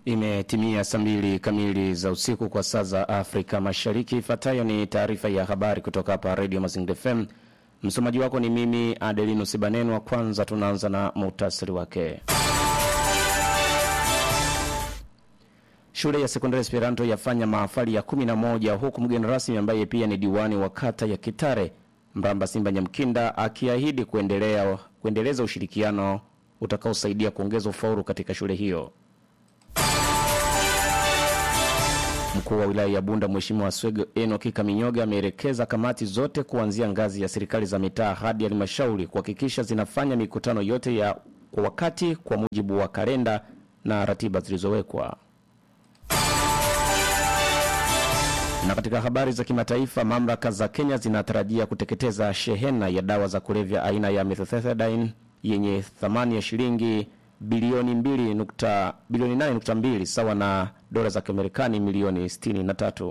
Imetimia saa mbili kamili za usiku kwa saa za Afrika Mashariki. Ifuatayo ni taarifa ya habari kutoka hapa Radio Mazingira FM. Msomaji wako ni mimi Adelino Sibanenwa. Kwanza tunaanza na muhtasari wake. Shule ya sekondari Esperanto yafanya mahafali ya 11 huku mgeni rasmi ambaye pia ni diwani wa kata ya Kitare Mramba Simba Nyamkinda akiahidi kuendelea kuendeleza ushirikiano utakaosaidia kuongeza ufaulu katika shule hiyo. Mkuu wa wilaya ya Bunda Mheshimiwa Swego Enoki Kaminyoga ameelekeza kamati zote kuanzia ngazi ya serikali za mitaa hadi halmashauri kuhakikisha zinafanya mikutano yote ya kwa wakati kwa mujibu wa kalenda na ratiba zilizowekwa. Na katika habari za kimataifa, mamlaka za Kenya zinatarajia kuteketeza shehena ya dawa za kulevya aina ya methylphenidine yenye thamani ya shilingi bilioni 2 nukta bilioni 8.2 sawa na dola za Kimarekani milioni 63.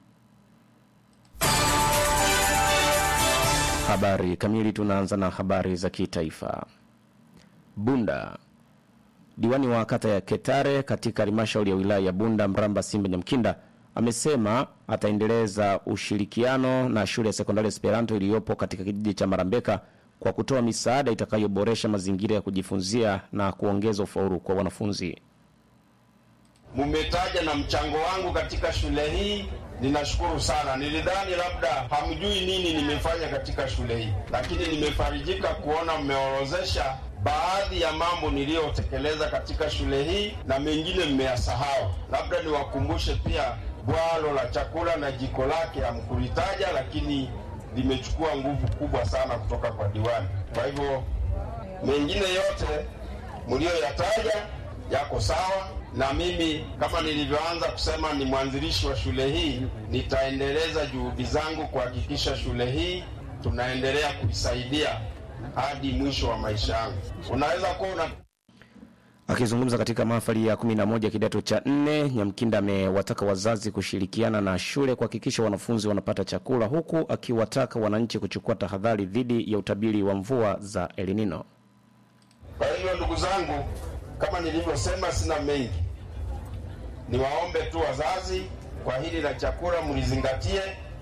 Habari kamili, tunaanza na habari za kitaifa. Bunda Diwani wa kata ya Ketare katika halmashauri ya wilaya ya Bunda Mramba Simba Nyamkinda amesema ataendeleza ushirikiano na shule ya sekondari Esperanto iliyopo katika kijiji cha Marambeka kwa kutoa misaada itakayoboresha mazingira ya kujifunzia na kuongeza ufaulu kwa wanafunzi. Mumetaja na mchango wangu katika shule hii, ninashukuru sana. Nilidhani labda hamjui nini nimefanya katika shule hii, lakini nimefarijika kuona mmeorozesha baadhi ya mambo niliyotekeleza katika shule hii na mengine mmeyasahau. Labda niwakumbushe pia bwalo la chakula na jiko lake hamkulitaja, lakini limechukua nguvu kubwa sana kutoka kwa diwani. Kwa hivyo mengine yote mliyoyataja yako sawa, na mimi kama nilivyoanza kusema ni mwanzilishi wa shule hii, nitaendeleza juhudi zangu kuhakikisha shule hii tunaendelea kuisaidia hadi mwisho wa maisha yangu. Unaweza kuwa una Akizungumza katika mahafali ya 11 kidato cha 4, Nyamkinda amewataka wazazi kushirikiana na shule kuhakikisha wanafunzi wanapata chakula, huku akiwataka wananchi kuchukua tahadhari dhidi ya utabiri wa mvua za El Nino. Kwa hiyo ndugu zangu, kama nilivyosema, sina mengi, niwaombe tu wazazi kwa hili la chakula mlizingatie,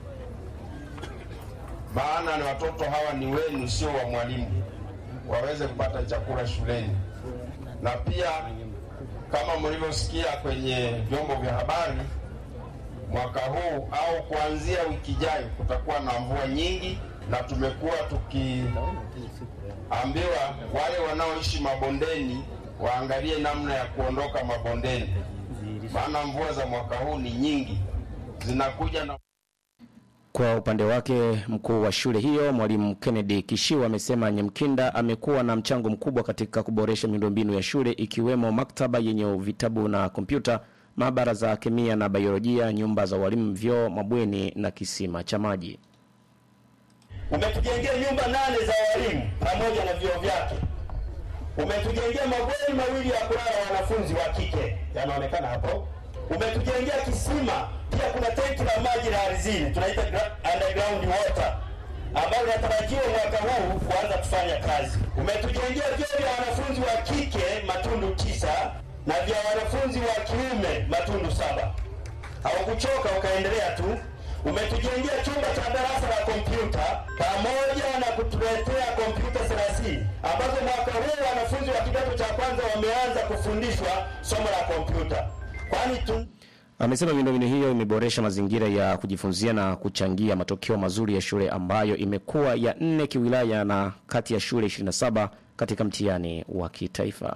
maana ni watoto hawa ni wenu, sio wa mwalimu, waweze kupata chakula shuleni. Na pia kama mlivyosikia kwenye vyombo vya habari, mwaka huu au kuanzia wiki ijayo kutakuwa na mvua nyingi, na tumekuwa tukiambiwa wale wanaoishi mabondeni waangalie namna ya kuondoka mabondeni, maana mvua za mwaka huu ni nyingi, zinakuja na Kwa upande wake mkuu wa shule hiyo mwalimu Kennedy Kishiwa amesema Nyamkinda amekuwa na mchango mkubwa katika kuboresha miundombinu ya shule ikiwemo maktaba yenye vitabu na kompyuta, maabara za kemia na biolojia, nyumba za walimu, vyoo, mabweni na kisima cha maji. Umetujengea nyumba nane za walimu pamoja na vyoo vyake. Umetujengea mabweni mawili ya kulala wanafunzi wa kike, yanaonekana hapo. Umetujengea kisima, pia kuna tenki la maji la ardhini, tunaita gra- underground water, ambalo linatarajiwa mwaka huu kuanza kufanya kazi. Umetujengea vyoo vya wanafunzi wa kike matundu tisa na vya wanafunzi wa kiume matundu saba. Haukuchoka ukaendelea tu. Umetujengea chumba cha darasa la kompyuta pamoja na kutuletea kompyuta 30 ambazo mwaka huu wanafunzi wa kidato cha kwanza wameanza kufundishwa somo la kompyuta, kwani tu Amesema miundombinu hiyo imeboresha mazingira ya kujifunzia na kuchangia matokeo mazuri ya shule ambayo imekuwa ya nne kiwilaya na kati ya shule 27 katika mtihani wa kitaifa.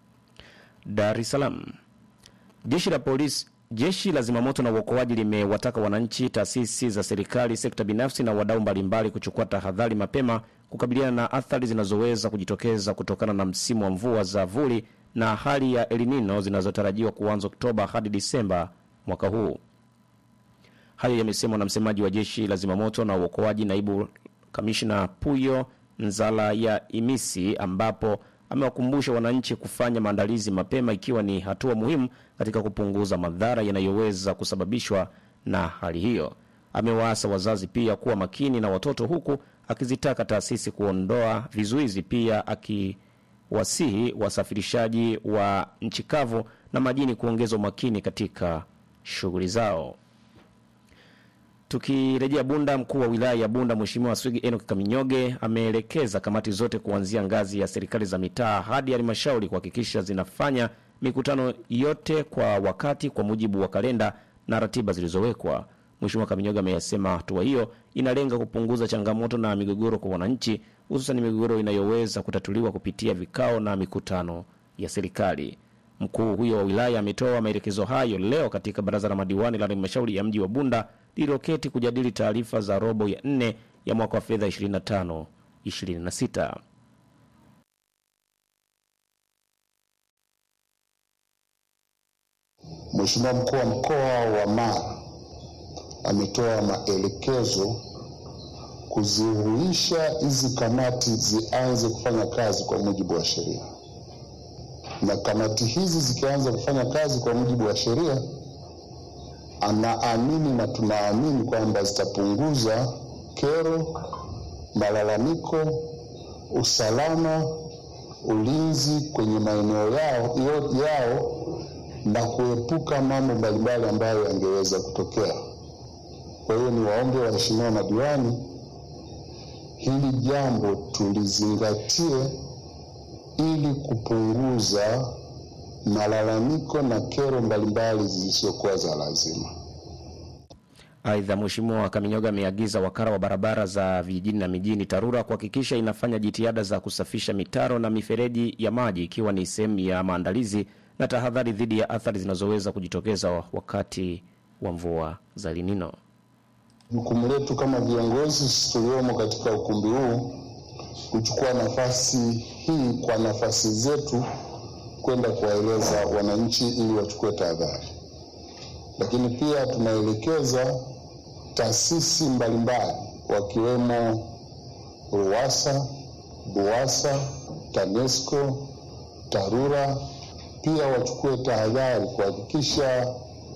Dar es Salaam. Jeshi la polisi Jeshi la zimamoto na uokoaji limewataka wananchi, taasisi za serikali, sekta binafsi na wadau mbalimbali kuchukua tahadhari mapema kukabiliana na athari zinazoweza kujitokeza kutokana na msimu wa mvua za vuli na hali ya El Nino zinazotarajiwa kuanza Oktoba hadi Disemba mwaka huu. Hayo yamesemwa na msemaji wa jeshi la zimamoto na uokoaji, naibu kamishna Puyo Nzala ya Imisi, ambapo amewakumbusha wananchi kufanya maandalizi mapema, ikiwa ni hatua muhimu katika kupunguza madhara yanayoweza kusababishwa na hali hiyo. Amewaasa wazazi pia kuwa makini na watoto, huku akizitaka taasisi kuondoa vizuizi, pia akiwasihi wasafirishaji wa nchi kavu na majini kuongeza umakini katika shughuli zao. Tukirejea Bunda, mkuu wa wilaya ya Bunda Mheshimiwa Swigi Enoch Kaminyoge ameelekeza kamati zote kuanzia ngazi ya serikali za mitaa hadi halmashauri kuhakikisha zinafanya mikutano yote kwa wakati kwa mujibu wa kalenda na ratiba zilizowekwa. Mheshimiwa Kaminyoge ameyasema hatua hiyo inalenga kupunguza changamoto na migogoro kwa wananchi, hususan migogoro inayoweza kutatuliwa kupitia vikao na mikutano ya serikali. Mkuu huyo wa wilaya ametoa maelekezo hayo leo katika baraza la madiwani la halmashauri ya mji wa Bunda lililoketi kujadili taarifa za robo ya nne ya mwaka wa fedha 25 26. Mheshimiwa mkuu wa mkoa wa Mara ametoa maelekezo kuzihuisha hizi kamati zianze kufanya kazi kwa mujibu wa sheria, na kamati hizi zikianza kufanya kazi kwa mujibu wa sheria, anaamini na tunaamini kwamba zitapunguza kero, malalamiko, usalama, ulinzi kwenye maeneo yao, yao na kuepuka mambo mbalimbali ambayo yangeweza kutokea. Kwa hiyo ni waombe waheshimiwa madiwani, hili jambo tulizingatie ili kupunguza malalamiko na kero mbalimbali zisizokuwa za lazima. Aidha, Mheshimiwa Kaminyoga ameagiza wakala wa barabara za vijijini na mijini TARURA kuhakikisha inafanya jitihada za kusafisha mitaro na mifereji ya maji ikiwa ni sehemu ya maandalizi na tahadhari dhidi ya athari zinazoweza kujitokeza wakati wa mvua za El Nino. Jukumu letu kama viongozi tuliomo katika ukumbi huu kuchukua nafasi hii kwa nafasi zetu kwenda kuwaeleza wananchi ili wachukue tahadhari, lakini pia tunaelekeza taasisi mbalimbali wakiwemo RUWASA, BUWASA, TANESCO, TARURA pia wachukue tahadhari kuhakikisha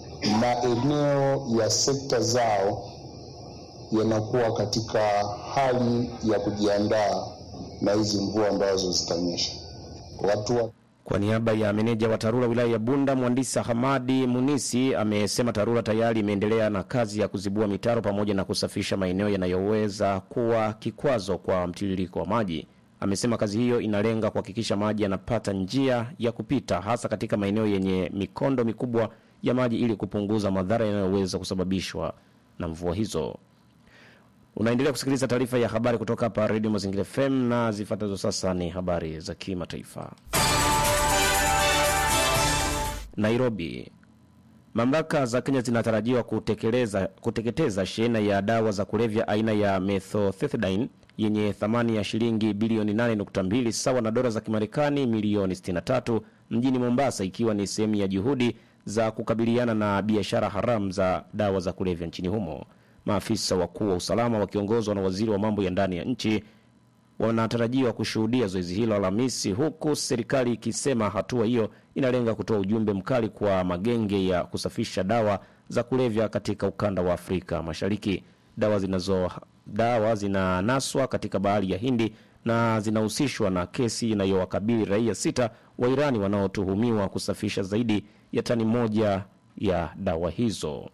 maeneo ya sekta zao yanakuwa katika hali ya kujiandaa na hizi mvua ambazo zitanyesha. Watu wa Kwa niaba ya meneja wa TARURA wilaya ya Bunda, mhandisi Hamadi Munisi amesema TARURA tayari imeendelea na kazi ya kuzibua mitaro pamoja na kusafisha maeneo yanayoweza kuwa kikwazo kwa mtiririko wa maji. Amesema kazi hiyo inalenga kuhakikisha maji yanapata njia ya kupita hasa katika maeneo yenye mikondo mikubwa ya maji ili kupunguza madhara yanayoweza kusababishwa na mvua hizo. Unaendelea kusikiliza taarifa ya habari kutoka hapa Radio Mazingira FM na zifuatazo sasa ni habari za kimataifa. Nairobi. Mamlaka za Kenya zinatarajiwa kutekeleza kuteketeza shehena ya dawa za kulevya aina ya methotrexate yenye thamani ya shilingi bilioni 8.2 sawa na dola za Kimarekani milioni 63 mjini Mombasa, ikiwa ni sehemu ya juhudi za kukabiliana na biashara haramu za dawa za kulevya nchini humo. Maafisa wakuu wa usalama wakiongozwa na waziri wa mambo ya ndani ya nchi wanatarajiwa kushuhudia zoezi hilo Alhamisi, huku serikali ikisema hatua hiyo inalenga kutoa ujumbe mkali kwa magenge ya kusafisha dawa za kulevya katika ukanda wa Afrika Mashariki. Dawa zinazo dawa zinanaswa katika bahari ya Hindi na zinahusishwa na kesi inayowakabili raia sita wa Irani wanaotuhumiwa kusafisha zaidi ya tani moja ya dawa hizo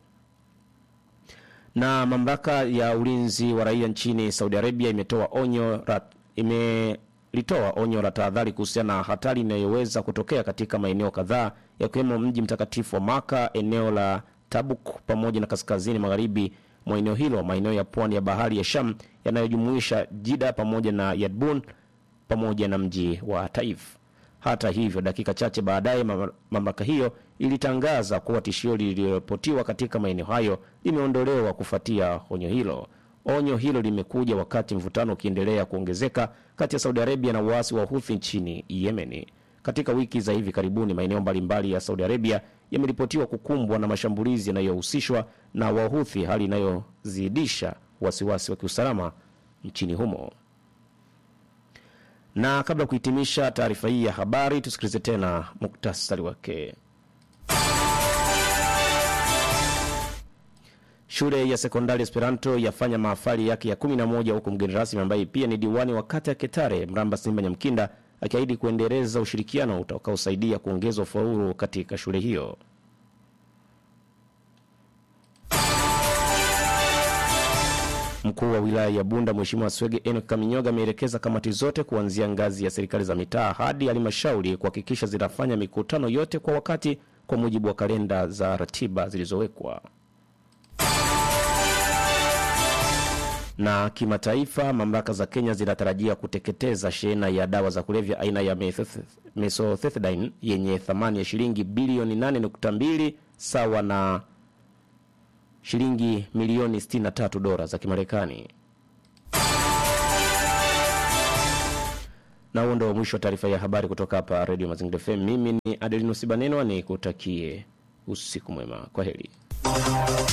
na mamlaka ya ulinzi wa raia nchini Saudi Arabia imetoa onyo la, imelitoa onyo la tahadhari kuhusiana na hatari inayoweza kutokea katika maeneo kadhaa yakiwemo mji mtakatifu wa Maka, eneo la Tabuk pamoja na kaskazini magharibi mwa eneo hilo, maeneo ya pwani ya bahari ya Sham yanayojumuisha Jida pamoja na Yadbun pamoja na mji wa Taif. Hata hivyo, dakika chache baadaye mamlaka hiyo ilitangaza kuwa tishio lililoripotiwa katika maeneo hayo limeondolewa kufuatia onyo hilo. Onyo hilo limekuja wakati mvutano ukiendelea kuongezeka kati ya Saudi Arabia na waasi wa Houthi nchini Yemen. Katika wiki za hivi karibuni, maeneo mbalimbali ya Saudi Arabia yameripotiwa kukumbwa na mashambulizi yanayohusishwa na Wahuthi, hali inayozidisha wasiwasi wa kiusalama nchini humo. Na kabla ya kuhitimisha taarifa hii ya habari, tusikilize tena muktasari wake. Shule ya sekondari Esperanto yafanya mahafali yake ya 11 huku mgeni rasmi ambaye pia ni diwani wa kata ya Ketare Mramba Simba Nyamkinda akiahidi kuendeleza ushirikiano utakaosaidia kuongeza ufaulu katika shule hiyo. Mkuu wa wilaya ya Bunda Mheshimiwa Swege Enoch Kaminyoga ameelekeza kamati zote kuanzia ngazi ya serikali za mitaa hadi halmashauri kuhakikisha zinafanya mikutano yote kwa wakati kwa mujibu wa kalenda za ratiba zilizowekwa. Na kimataifa, mamlaka za Kenya zinatarajia kuteketeza shehena ya dawa za kulevya aina ya methoth- methylphenidine yenye thamani ya shilingi bilioni 8.2 sawa na shilingi milioni 63 dola za Kimarekani. Na huo ndo mwisho wa taarifa ya habari kutoka hapa Radio Mazingira FM. Mimi ni Adelinus Banenwa, ni kutakie usiku mwema. Kwa heri.